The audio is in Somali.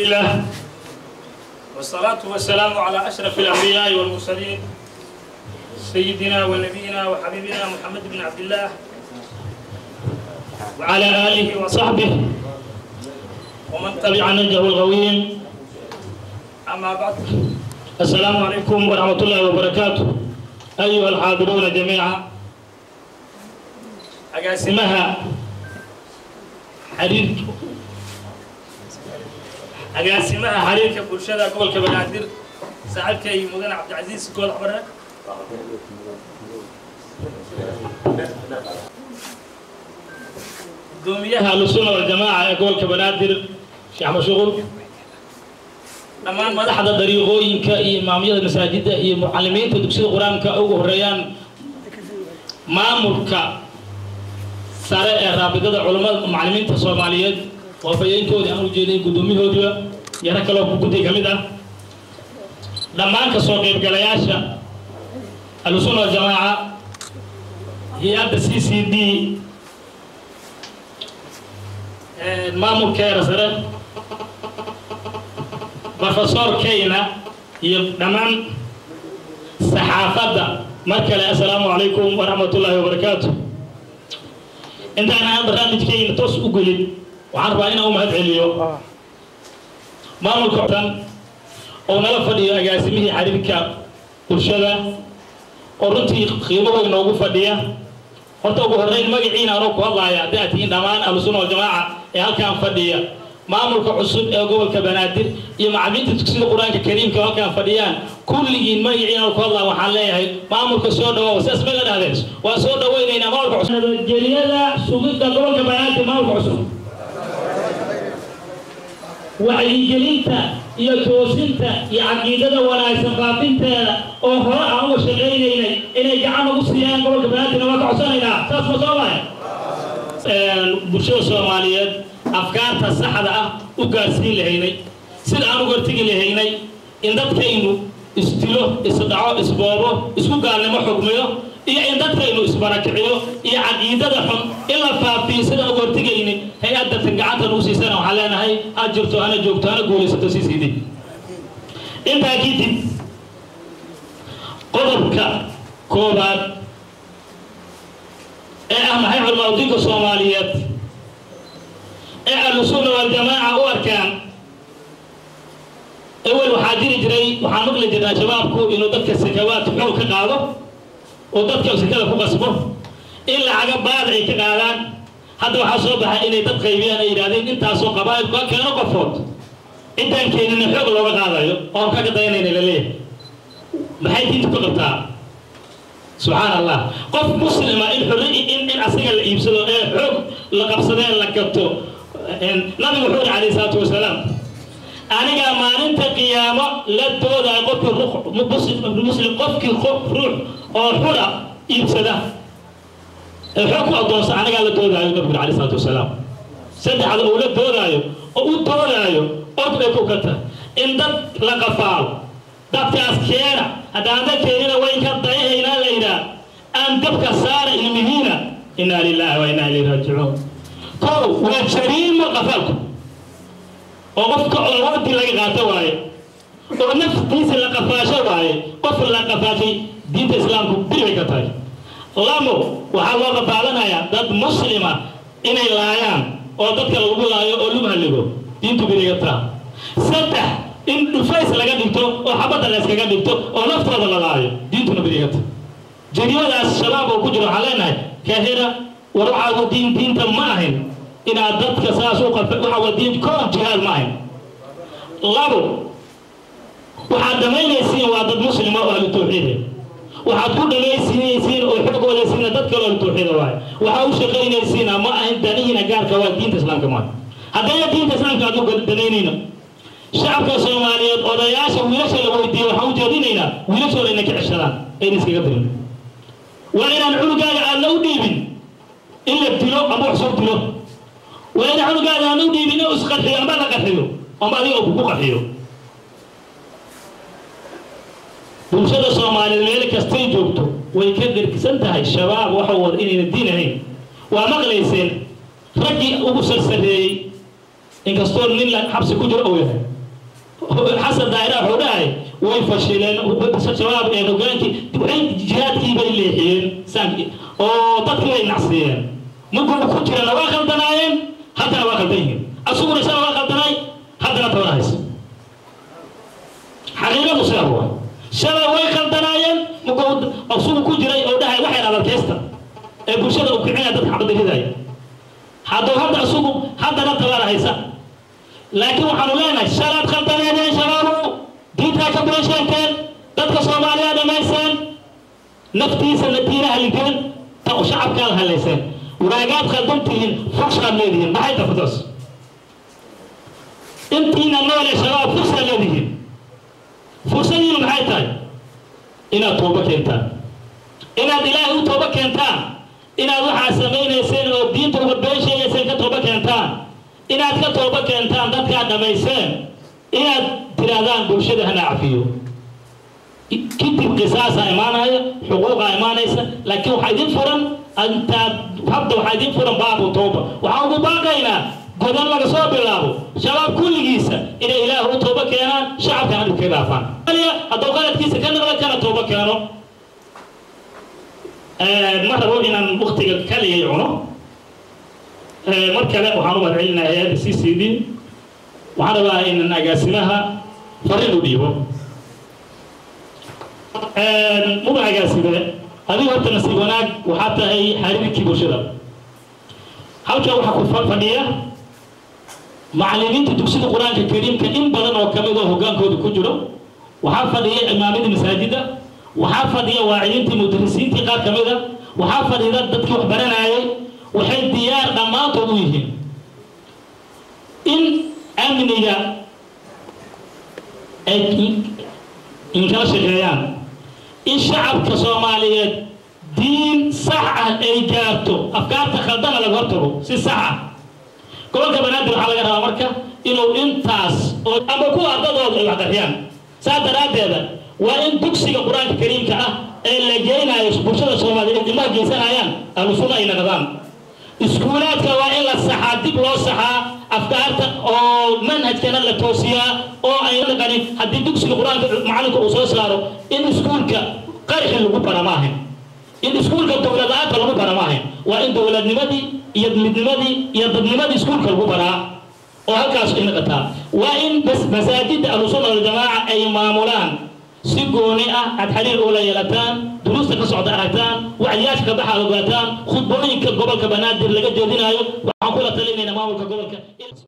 لله والصلاة والسلام على أشرف الأنبياء والمرسلين سيدنا ونبينا وحبيبنا محمد بن عبد الله وعلى آله وصحبه ومن تبع نهجه الغويم أما بعد السلام عليكم ورحمة الله وبركاته أيها الحاضرون جميعا أقاسمها حرير agaasimaha xiriirka bulshada gobolka banaadir saaxiibkay mudane cabdicasiis goolax bare gudoomiyaha ahlusuna waljamaaca ee gobolka banaadir sheekh mashuqul dhammaan madaxda dariiqooyinka iyo imaamyada masaajidda iyo mucalimiinta dugsiyada qur-aanka ugu horeeyaan maamulka sare ee raabidada culammada macalimiinta soomaaliyeed waafayeenkoodii aan u jeeday guddoomiyahoodiba yaro kaloo guddi ka mid ah dhammaan ka soo qaybgalayaasha ahlusuna waljamaaca hay-adda c c d maamulkeeda sare profesor keyna iyo dhammaan saxaafadda mar kale assalaamu calaykum waraxmat ullaahi wabarakaatu intaan aan barnaamijkeyna toos u gelin waxaan rabaa inaan u mahad celiyo maamulka tan oo nala fadhiyo agaasimihii xiriirka bulshada oo runtii qiimo weyn noogu fadhiya horta ugu horreyn magaciina anoo ku hadlaaya haddii aad tihiin dhammaan ahlusuna waljamaaca ee halkaan fadhiya maamulka cusub ee gobolka banaadir iyo macalimiinta dugsida qur-aanka kariimka oo halkaan fadhiyaan kulligiin magaciina anoo ku hadlaya waxaan leeyahay maamulka soo dhawow sidaas ma la dhahdeen waa soo dhawaynaynaa maamulka cusub nabadgelyada sugidda gobolka banaadir maamulka cusub wacyigelinta iyo toosinta iyo caqiidada wanaagsan faafinteeda oo hore aan uga shaqaynaynay inay gacan ugu siiyaan gobolka banaadirna waa ka codsanaynaa saas ma soo mahay bulshada soomaaliyeed afkaarta saxda ah u gaarsiin lahaynay sida aan u hortegi lahaynay in dadkaynu isdilo isdhaco isboobo isku gaalnimo xugmiyo iyo in dadkaynu isbarakiciyo iyo caqiidada xun in la faafiyo sidaan uga hortegayni hay-adda tan gacanta nagu siisana waxaan leenahay ha jirto hana joogto hana guulaysato sii siidi intaa kadib qodobka koobaad ee ah maxay culmaadinka soomaaliyeed ee ahlusunna waljamaaca u arkaan ewel waxaa jiri jiray waxaan maqli jirnaa shabaabku inuu dadka sakawaad xoog ka qaado oo dadka sekada ku qasbo in lacaga baad ay ka qaadaan hadda waxaa soo baxay inay dad qaybiyaan ay yidhahdeen intaasoo qabaa'il ka keeno qofood intaan keenina xoog looga qaadayo oon kaga dayanayna la leeyahay maxay diintu ka qabtaa subxaan allah qof muslima in xorri in in asaga la iibsado ee xoog la qabsadee la gato nabigu wuxuu yidhi calayhi salaatu wasalaam anigaa maalinta qiyaamo la doodayo qofkii muslim qofkii ruux oo xura iibsada ee xoog ku addoonsa anigaa la doodaayo nabigu alayhi salaatu wasalaam saddexda uu la doodaayo oo u doodaayo og bay ku kata in dad la qafaalo dadkaas keena haddaan dad keenina wayn ka dayahaynaa la yidhaah aan dabka saara ilmihiina inaa lilaahi wa inaa ilayhi raajicuun kow waa jariimo qafaalku oo qofka awoodii laga qaato waaye oo naftiisa la qafaasho waaye qof la qafaashay diinta islaamku biribay ka tahay lamo waxaa loo qafaalanayaa dad muslima inay laayaan oo dadka lagu laayo oo lagu halligo diintu biriga taa saddex in dhufays laga dhigto oo xabadda la iskaga dhigto oo naftooda la laayo diintuna biriga ta jariimadaas shabaab oo ku jiro waxaan leenahay kahira war waxaa wadiin diinta ma ahayn inaad dadka saas u qafa waxa wadiin koob jihaad ma ahayn labo waxaad dhamaynaysiin waa dad muslima oo ahlu tawxiide waxaad ku dhamaysinaysiin oo xoogoolaysiina dad kale ahlu tawxiida waaye waxaa u shaqaynaysiina ma ahayn danihiina gaarka waa diinta islaamka maaha haddana diinta islaamka aad u danaynayna shacabka soomaaliyeed odayaasha wiilasha la weydiiye waxaan u jeedinaynaa wiilashooda inay ka ceshadaan ayna iskaga dirin waa inaan cunugaaga aadna u dhiibin in la dilo ama wax soo dilo waa inaan cunugaaga aadna u dhiibin inuu isqarxiyo ama la qarxiyo ama adiga uu kugu qarxiyo bulshada soomaaliyeed meel kastay joogto way ka dhergisan tahay shabaab waxa wada inayna diin ahayn waa maqlayseen raggii ugu sarsareeyey inkastoo nin la xabsi ku jiro uu yahay xasan daahira wuxuu dhahay way fashileen shabaab ee hogaankii waxay jihaadkii bay leexiyeen saankii oo dadkii bay nacsiiyeen markuu ku jirana waa khaldanaayeen haddana waa khaldan yihiin asuguna isana waa khaldanaay haddana tabana haysa xaqiiqadu sidaa waa shalay way khaldanaayeen markuu asugu ku jiray oo dhahay waxay adalkeysta ee bulshada uu kicinaya dadka xabadda ridaya hadduu hadda asugu haddana tabana haysa laakiin waxaanu leenahay shalaad khaldaneedeen shabaabu diintaa ka bulasheegteen dadka soomaaliya dhamayseen naftiisa natiina haligeen ta shacabkaad halayseen waraagaad khaldan tihiin furshaad leedihiin maxay ta fursaas intiina noole shabaab fursaad leedihiin fursadiinu maxay tahay inaad toobo keentaan inaad ilaahay u toobo keentaan inaad waxaa samaynayseen oo diinta uga been sheegayseen ka toobo keentaan inaad ka toobo keentaan dadkaad dhammayseen inaad tirahdaan bulshada hana cafiyo kadib qisaasaa imaanaya xuquuqaa imaanaysa laakiin waxaa idin furan intaad hadda waxaa idin furan baabu tooba waxaan ugu baaqaynaa godan laga soo bilaabo shabaab kulligiisa inay ilaah u toobo keenaan shacabkana dhib ka dhaafaan hadduu qaladkiisa ka naqda kana toobo keeno ma rabo inaan waktiga kaligay cuno mar kale waxaan u mahadcelinayaa hay-adda c c d waxaan rabaa inan agaasimaha fariin u dhiibo muba agaasime adigu horta nasiib wanaag waxaa tahay xariirkii bulshada halkan waxaa ku fadhiya macallimiinta dugsida qur-aanka kariimka in badan oo kamid oo hogaankooda ku jiro waxaa fadhiya imaamadii masaajida waxaa fadhiya waacidiintii mudarisiintii qaar kamid a waxaa fadhida dadkii wax baranayay waxay diyaar dhammaantood u yihiin in amniga ay inkala shaqeeyaan in shacabka soomaaliyeed diin sax ah ay gaarto afkaarta khaldana laga hortago si sax ah gobolka banaadir waxaa laga rabaa marka inuu intaas oo ama kuwa ardadooda ay waxqariyaan saas daraaddeeda waa in dugsiga qur-aanka kariimka ah ee la geynayo bulshada soomaaliyeed ilmaha geysanayaan ahlu sunna ay naqdaan iskuulaadka waa in la saxaa dib loo saxaa afkaarta oo manhajkana la toosiyaa oo ay naqanin haddii dugsiga qur-aanka macalinka uu soo saaro in iskuulka qarxi lagu bara maahan in iskuulka dowladaanta lagu bara maahan waa in dowladnimadii iyo midnimadii iyo dadnimadii iskuulka lagu baraa oo halkaas ay naqataa waa in masaajidda ahlusunna waljamaaca ay maamulaan si gooni ah aad xiriir ula yeelataan duruusta ka socda aragtaan wacdiyaasha ka baxaad ogaataan khudbooyinka gobolka banaadir laga jeedinaayo waxaan kula talinayna maamulka gobolka